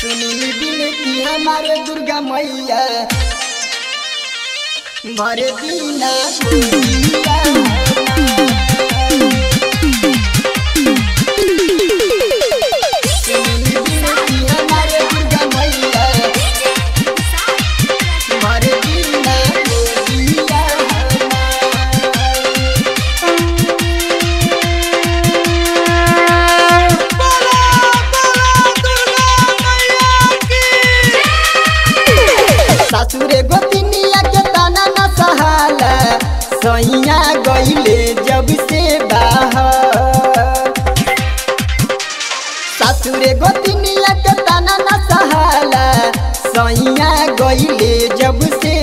सुनी बिनती हमारे दुर्गा मैया भर दीना गोदिया सुनी बिनती हमारे दुर्गा मैया भर दीना गोदिया सासुरे गोतिनिया के ताना न सहाला सैया गईले जब से बाहर सासुरे गोतिनिया के ताना न सहाला सैया गईले जब से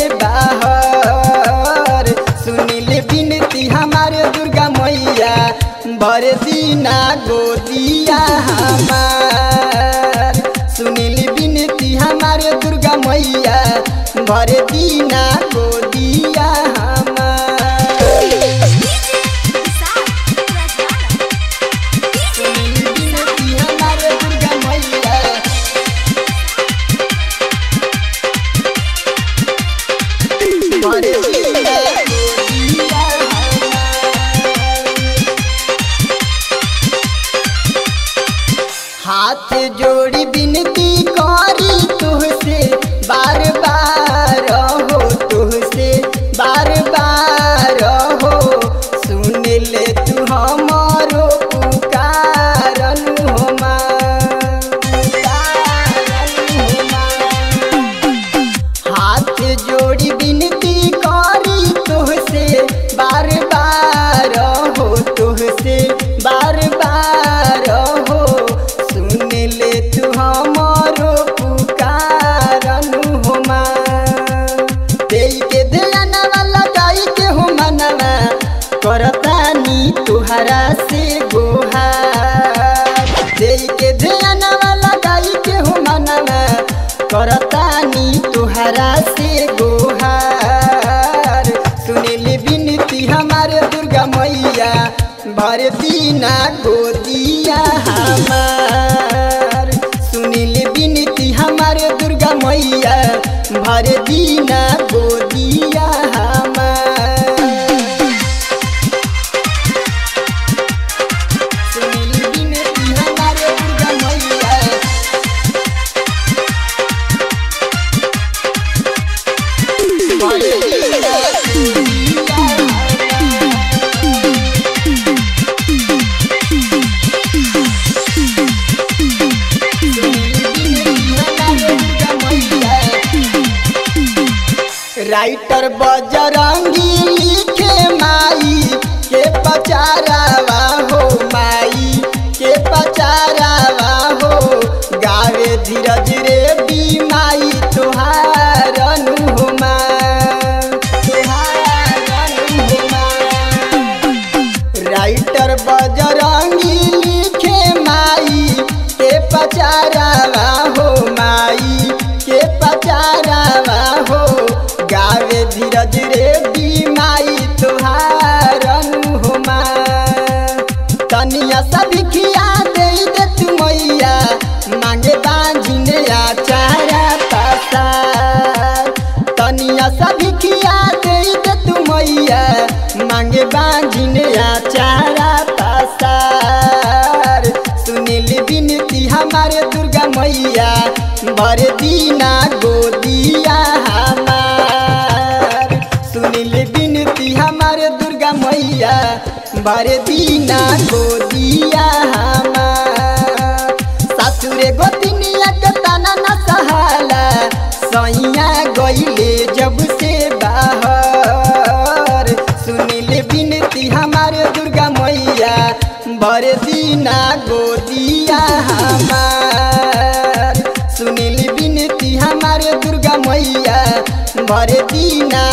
बाहर सुनिल बिनती हमारे दुर्गा मैया भर दीना गोदिया हमार सुनिल बिनती हमारे दुर्गा मैया भर दीना गोदिया हमार सुनिल बिनती हमारे दुर्गा मैया भर दीना गोदिया हमार हाथ जोड़ी बिनती करी तुहसे बार बार हो तुहसे बार बार हो सुन ले तू हमारो पुकारन हो माँ पुकारन हो माँ। हाथ जोड़ी बिनती करी तुहसे बार बार हो तुहसे बार बार हो सुन ले तू हमारो पुकारन हो माँ देई के ध्यान वाला गाई के हो मनवा करतानी तुहरा से गोहार देई के ध्यान वाला गाई के हो मनवा करतानी तुहरा से गोहार सुनिल बिनती हमारे दुर्गा मैया भर दीना गोदिया हमार सुनिल बिनती हमारे दुर्गा मैया भर दीना गोदिया हमार सुनिल बिनती हमारे दुर्गा मैया भर दीना गोदिया राइटर बजरंगी लिखे माई के पचारावा हो माई के पचारावा हो गावे धीरज रे बी माई तुहारन हो माँ तुहारन हो माँ राइटर बजरंगी लिखे माई के पचारावा हो माई के पचारावा हो गावे धीरज रे बी माई तुहारन हो माँ तनिया सभी खिया दे दे तू मैया मांगे बांझिने आचारा पसार तनिया सभी खिया दे दे तू मैया मांगे बांझिने आचारा पसार सुनिल बिनती हमारे दुर्गा मैया भर दीना गोदिया हमार सुनिल बिनती हमारे दुर्गा मैया भर दीना गोदिया हमार सासुरे गोतिनिया के ताना न सहाला सैया गईले जब से बाहर सुनिल बिनती हमारे दुर्गा मैया भर दीना गोदिया हमार सुनिल बिनती हमारे दुर्गा मैया भर दीना